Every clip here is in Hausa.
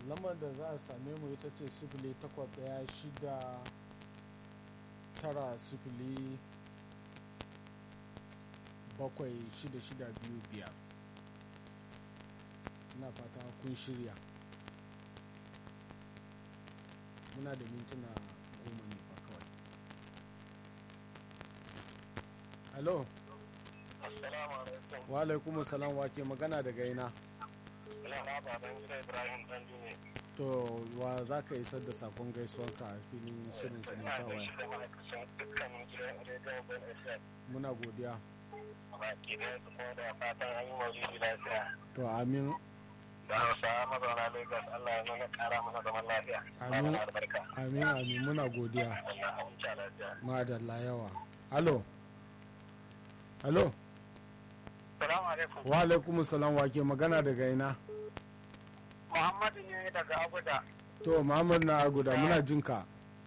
lambar da za a same mu ita ce sifili takwas ɗaya shida tara sifili bakwai shida shida biyu biyar ina fata kun shirya muna da mintuna goma ne fa kawai alo Assalamu alaikum. wa alaikum salam wa ke magana daga ina Ina na baban gida Ibrahim Dandu ne. to wa za ka isar da sakon gaisuwarka a filin shirin Ina zumunta da waya shi da ma'aikacin dukkanin gidan rediyon Ben FM. muna godiya Baki da su kuma da fatan an yi maulidi lafiya. to amin Da Hausawa mazauna Lagos Allah ya nuna kara mana zaman lafiya. Amin. Mana albarka. amin amin muna godiya Allah ya huta lafiya. madalla yawa alo alo Salamu alaikum. wa alaikum salam wa ke magana daga ina Muhammadu ne daga Abuja. to muhammad na guda muna jinka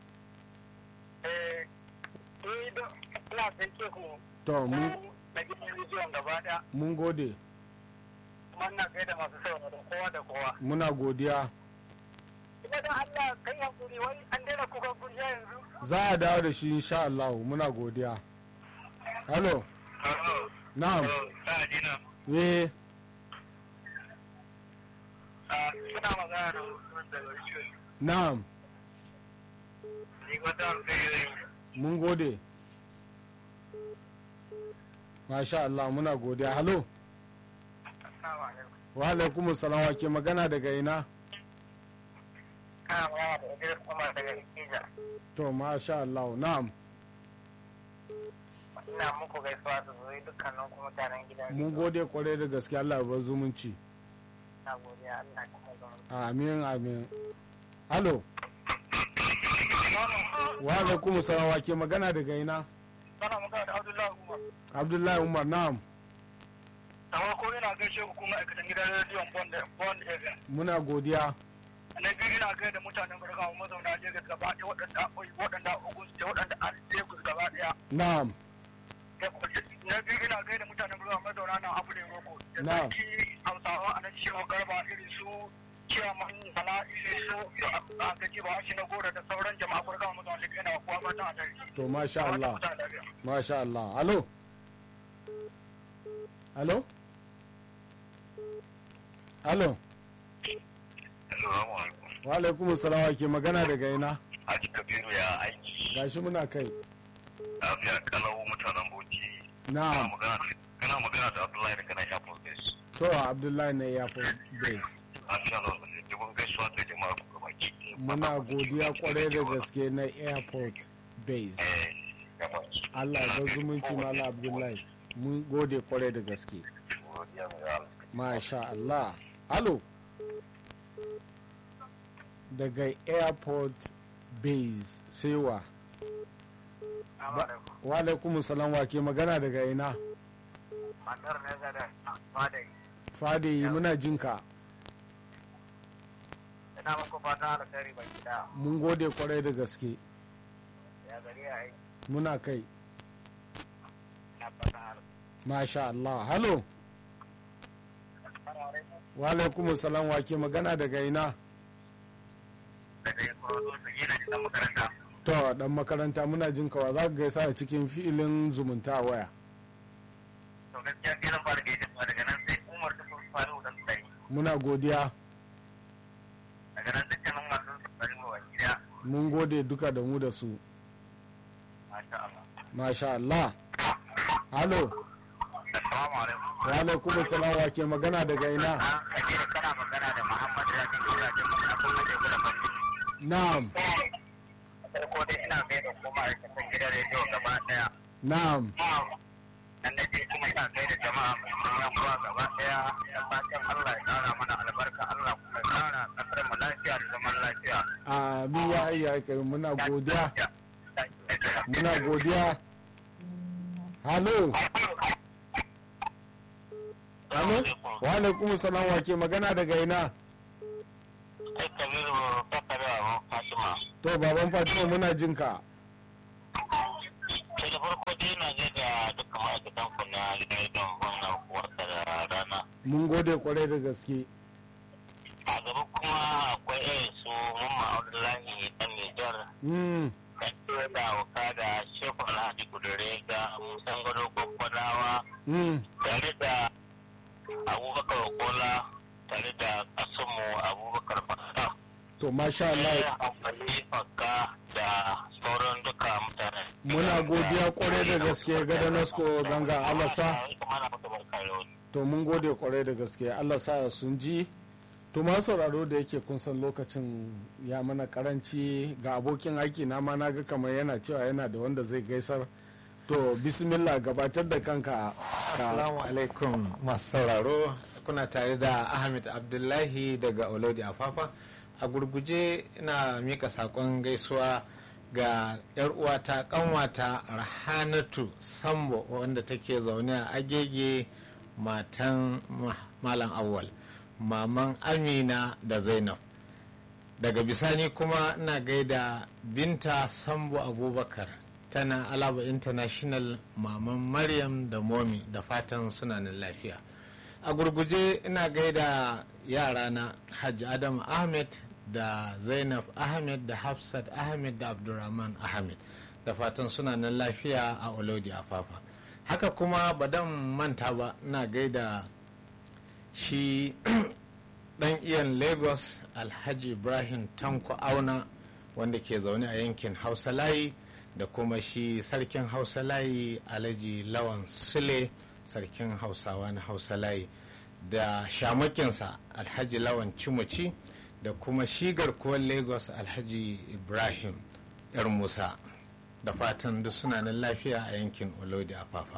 Eh, ni da ina gaishe ku. to mun Na gidan rediyon gaba ɗaya. mun gode Kuma ina gaida masu sauraron kowa da kowa. muna godiya Ina da Allah kan yankuri wai an daina kuka kuriya yanzu. za a dawo da shi insha Allah muna godiya alo na'am eh Suna magana da mutum daga shi. na'am Ni wata alfahari. mun gode masha Allah muna godiya halo Assalamu alaikum. wa alaikum salam wa ke magana daga ina Kana magana da Idris Umar daga Ikija. to masha Allah na'am Ina muku gaisuwa da zuri dukkanin kuma mutanen gidan. mun gode kwarai da gaske Allah ya bar zumunci Na godiya Allah ya kuma zama. amin amin halo wa alaikum salam wa ke magana daga ina Sana magana da Abdullahi Umar. Abdullahi Umar na'am Da farko ina gaishe ku kuma aikatan gidan rediyon Bond Bond FM. muna godiya Na biyu ina gaida mutanen Burgawa mazauna Lagos gaba ɗaya waɗanda waɗanda Ogun State waɗanda an Lagos gaba ɗaya. na'am na biyu ina gaida mutanen ruwa mazauna nan abu ne roko da Na. sarki hausawa a nan cewa garba irin su ciyaman bala irin su a gaji ba shi na gora da sauran jama'a kurga mazauna da yana kuwa mata a tare to masha Allah masha Allah halo halo halo Assalamu alaikum. wa alaikum salam wa ke magana daga ina Haji Kabiru ya aiki gashi muna kai lafiya kalau mutanen Bauchi. na'am Kana magana da Abdullahi da kana shafa gas. to Abdullahi na Airport Base Masha Allah, dubun gaisuwa da jama'a ku gaba ki. muna godiya kwarai da gaske na Airport Base Eh, gaba ki. Allah ya bar zumunci Malam Abdullahi mun gode kwarai da gaske Godiya mai Allah. Masha Allah. Halo. Daga airport base sewa. Wa alaikum salam wa ke magana daga ina. Matar ne ga da fadai. Fadi muna jinka. Ina muku fata alkhairi baki daya. Mun gode kwarai da gaske. Ya gari ya aiki. Muna kai. Na fata alkhairi. Masha Allah. Halo. Wa alaikum salam wa ke magana daga ina. daga ya kuro su gina cikin makaranta. To dan makaranta muna jinka wa za ka gaisa a cikin filin zumunta a waya. To gaskiya sai zan fara gaishe kuma daga nan sai Umar ta kun faru da tsayi. Muna godiya. Daga nan dukkanin masu tsari wa gida. Mun gode duka da mu da su. Masha Allah. Masha Allah. Halo. Assalamu alaikum. Wa alaikum salam wa ke magana daga ina. An kaje kana magana da Muhammad Rabi Kura da mun abun da ke gudan bandi. Na'am. Farko dai ina gaida kuma a cikin gidan rediyo gaba daya. Na'am. Nan na je kuma ina gaida jama'a mai yan uwa gaba daya. Da fatan Allah ya kara mana albarka Allah kuma ya kara kasar mu lafiya da zaman lafiya. Amin ya hayya kai muna godiya. Muna godiya. Halo. Halo. Wa alaikum salam wa ke magana daga ina. Ai Kabiru Bakare Abu Fatima. To baban Fatima muna jinka. Sai da farko dai na je da dukkan ma'aikatan ku na gidan rediyon gwamna kuwarta da rana. Mun gode kwarai da gaske. A gaba kuma akwai irin su mamma abdullahi dan nijar mm. kan da auka da shefu alhaji kudure ga musan gado kwakwadawa Mm. tare da abubakar kola tare da kasanmu abubakar fasa to masha Allah sai amfani fakka da sauran duka mutane muna godiya kwarai da gaske ga nasko ganga Allah sa Mana maka barka da wani. to mun gode kwarai da gaske Allah sa sun ji to ma sauraro da yake kun san lokacin ya mana karanci ga abokin aiki na ma na ga kamar yana cewa yana da wanda zai gaisar to bismillah gabatar da kanka ka Assalamu alaikum masu sauraro kuna tare da Ahmed Abdullahi daga Olodi Afafa a gurguje ina mika sakon gaisuwa ga yar uwata kanwata Rahanatu Sambo wanda take zaune a agege matan Ma- Malam Awwal maman Amina da Zainab daga bisani kuma ina gaida binta sambo abubakar tana alaba international maman maryam da momi da fatan suna nan lafiya a gurguje ina gaida yarana hajji adam ahmed da zainab ahmed da hafsat ahmed da abdulrahman ahmed da fatan suna nan lafiya a olodi afafa haka kuma badan manta ba ina gaida shi dan iyan lagos alhaji ibrahim tanko auna wanda ke zaune a yankin hausa layi da kuma shi sarkin hausa layi alhaji lawan sule sarkin hausawa na hausa layi da shamakinsa alhaji lawan cimuci da kuma shi garkuwar lagos alhaji ibrahim yar musa da fatan duk suna nan lafiya a yankin olodi afafa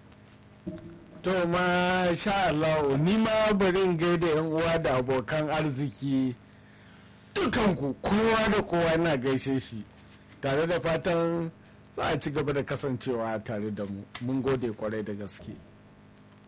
to ma sha Allah ni ma bari in gaida yan uwa da abokan arziki dukanku kowa da kowa na gaishe shi tare da fatan za a ci gaba da kasancewa tare da mu mun gode kwarai da gaske